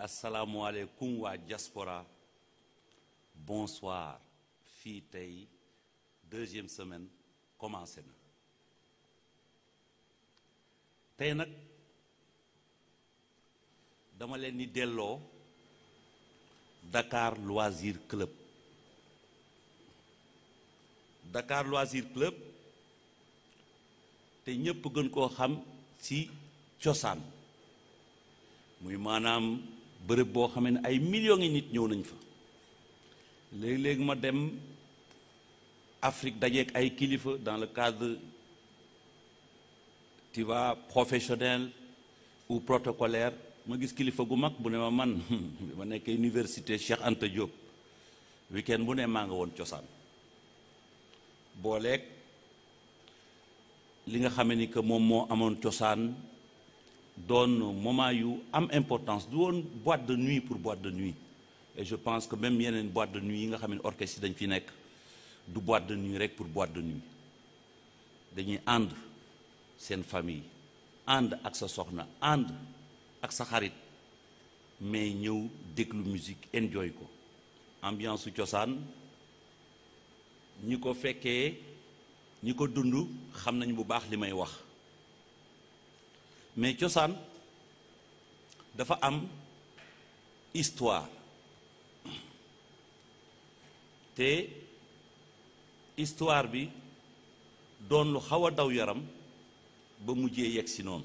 asalaamualeykum waa diaspora bonsoir fii tey deuxième semaine commencé na tey nag dama leen di delloo Dakar Loisir Club Dakar Loisir Club te ñépp gën koo xam ci cosaan muy maanaam bërëb boo xamee ne ay millions ngi nit ñëw nañ fa léegi-léegi ma dem Afrique dajeek ay kilifa dans le cadre tu vois professionnel ou protocolaire ma gis kilifa gu mag bu ne ma man bi ma nekk université Cheikh Anta Diop week-end bu ne maa nga woon cosaan booleeg li nga xamee ni que moom moo amoon cosaan doon moment yu am importance du woon boîte de nuit pour boîte de nuit et je pense que même yeneen boîte de nuit yi nga xam ne orchestre yi dañ fi nekk du boîte de nuit rek pour boîte de nuit dañuy ànd seen famille ànd ak sa soxna ànd ak sa xarit mais ñëw déglu musique enjoy ko ambiance su cosaan ñi ko fekkee ñi ko dund xam nañ bu baax li may wax mais cosaan dafa am histoire te histoire bi doon lu xaw a daw yaram ba mujjee yegg si noonu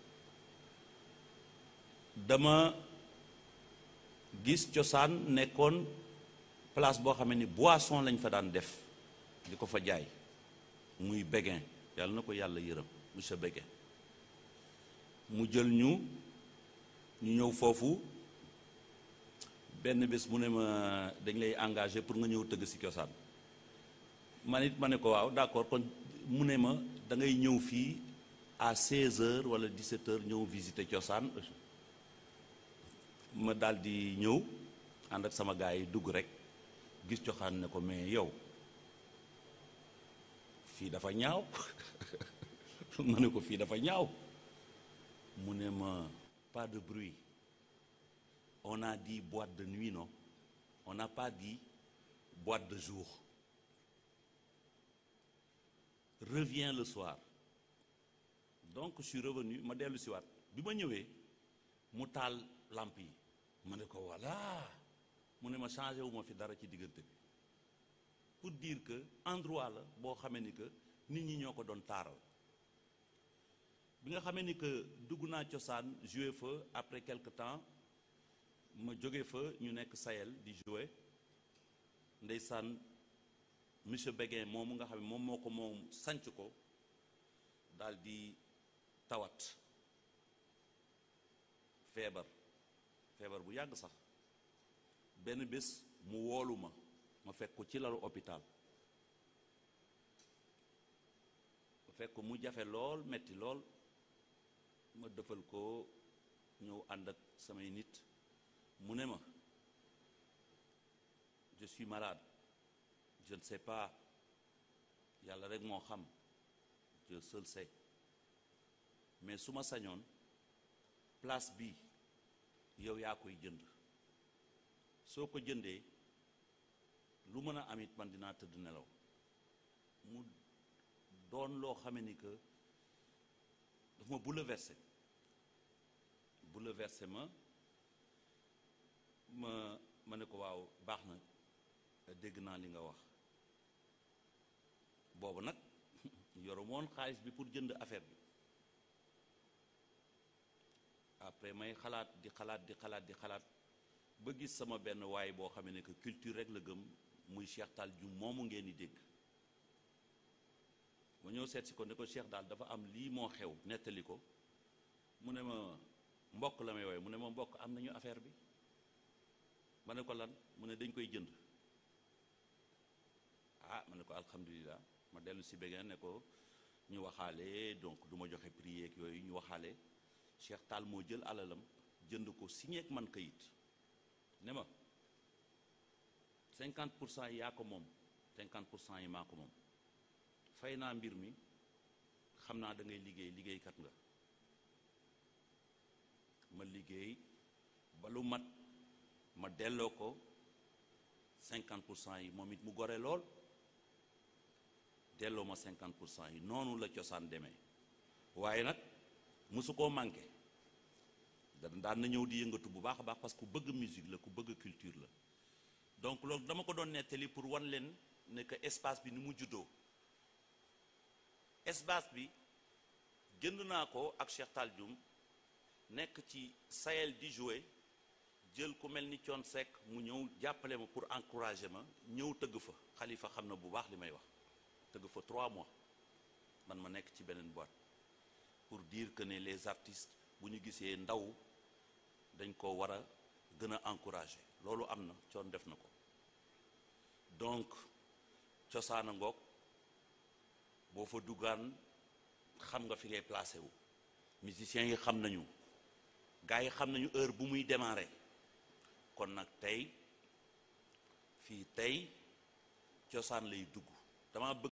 dama gis cosaan nekkoon place boo xam ne ni boisson lañ fa daan def di ko fa jaay muy Béguin yàlla na ko yàlla yërëm monsieur Béguin mu jël ñu ñu ñëw foofu benn bés mu ne ma dañ lay engagé pour nga ñëw tëgg ci cosaan man it ma ne ko waaw d'accord kon mu ne ma da ngay ñëw fii à 16 heures wala 17 heures ñëw visiter cosaan ma daal di ñëw ànd ak sama gars yi dugg rek gis cosaan ne ko mais yow fii dafa ñaaw ma ne ko fii dafa ñaaw mu ne ma pas de bruit on a dit boîte de nuit non on n'a pas dit boîte de jour reviens le soir donc je suis revenu ma dellu si waat bi ma ñëwee mu taal lamp yi ma ne ko voilà mu ne ma changé wu ma fi dara ci diggante bi pour dire que endroit la boo xamee ni que nit ñi ñoo ko doon taaral bi nga xamee ni que dugg naa cosaan joué fa après quelque temps ma jóge fa ñu nekk Sahel di joué ndeysaan monsieur Béguin moomu nga xam ne moom moo ko moom sanc ko daal di tawat feebar feebar bu yàgg sax benn bés mu woolu ma ma fekk ko ci lalu hôpital ma fekk ko mu jafe lool metti lool ma defal ko ñëw ànd ak samay nit mu ne ma je suis malade je ne sais pas yàlla rek moo xam Dieu seul sait mais su ma sañoon place bi yow yaa koy jënd soo ko jëndee lu mën a amit man dinaa tëdd nelaw mu doon loo xame ni que daf ma bouleversé bouleversé ma ma ma ne ko waaw baax na dégg naa li nga wax boobu nag yoru moon xaalis bi pour jënd affaire bi après may xalaat di xalaat di xalaat di xalaat ba gis sama benn waay boo xam ne que culture rek la gëm muy Cheikh Tall Dioum moomu ngeen di dégg ma ñëw seet si ko ne ko Cheikh daal dafa am lii moo xew nettali ko mu ne ma mbokk la may wooye mu ne ma mbokk am nañu affaire bi ma ne ko lan mu ne dañ koy jënd ah ma ne ko alhamdulilah ma dellu si Béguin ne ko ñu waxaale donc du ma joxe prix yeeg yooyu ñu waxaale Cheikh Tall moo jël alalam jënd ko signé ak man kayit ne ma 50 pour cent yi yaa ko moom 50 pour cent yi maa ko moom fay naa mbir mi xam naa da ngay liggéey liggéeykat nga ma liggéey ba lu mat ma delloo ko cinquante pour cent yi moom it mu gore lool delloo ma cinquante pour cent yi noonu la cosaan demee waaye nag mosu koo manqué da daan na ñëw di yëngatu bu baax a baax parce que ku bëgg musique la ku bëgg culture la donc loolu dama ko doon nettali pour wan leen ne que espace bi ni mu juddoo espace bi jënd naa ko ak Cheikh Tall Dioum nekk ci Sahel di jouer jël ku mel ni Thione Seck mu ñëw jàppale ma pour encourager ma ñëw tëgg fa Khalifa xam na bu baax li may wax tëgg fa trois mois man ma nekk ci beneen boîte pour dire que ne les artistes bu ñu gisee ndaw dañ ko war a gën a encourager loolu am na Thione def na ko donc cosaana ngoog boo fa duggaan xam nga fi ngay placé wu musiciens yi xam nañu gars yi xam nañu heure bu muy démarrer kon nag tey fii tey cosaan lay dugg dama bëgg